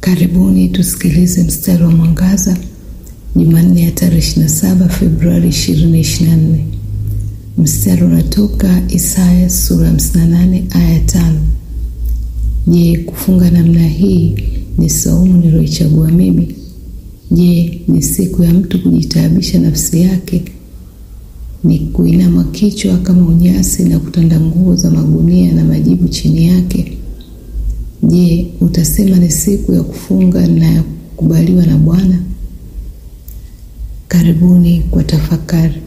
Karibuni tusikilize mstari wa mwangaza Jumanne ya tarehe 27 Februari 2024. Mstari unatoka Isaya sura 58 aya 5. Je, kufunga namna hii ni saumu niliyoichagua mimi? Je, ni siku ya mtu kujitaabisha nafsi yake? Ni kuinama kichwa kama unyasi na kutanda nguo za magunia na majibu chini yake? Je, utasema ni siku ya kufunga na ya kukubaliwa na Bwana? Karibuni kwa tafakari.